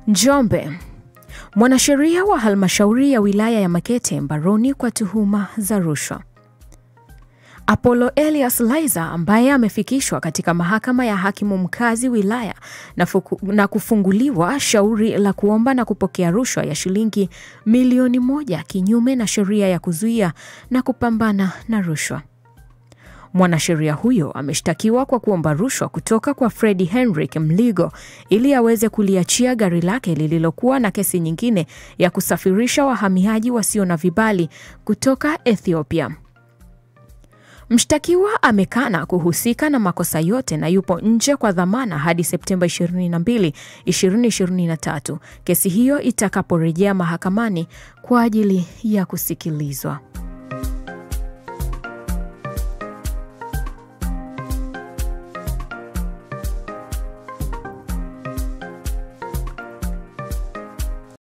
Njombe. Mwanasheria wa halmashauri ya wilaya ya Makete mbaroni kwa tuhuma za rushwa. Apollo Elias Laizer ambaye amefikishwa katika mahakama ya hakimu mkazi wilaya na, fuku, na kufunguliwa shauri la kuomba na kupokea rushwa ya shilingi milioni moja kinyume na sheria ya kuzuia na kupambana na rushwa. Mwanasheria huyo ameshtakiwa kwa kuomba rushwa kutoka kwa Fredi Henrik Mligo ili aweze kuliachia gari lake lililokuwa na kesi nyingine ya kusafirisha wahamiaji wasio na vibali kutoka Ethiopia. Mshtakiwa amekana kuhusika na makosa yote na yupo nje kwa dhamana hadi Septemba 22, 2023 kesi hiyo itakaporejea mahakamani kwa ajili ya kusikilizwa.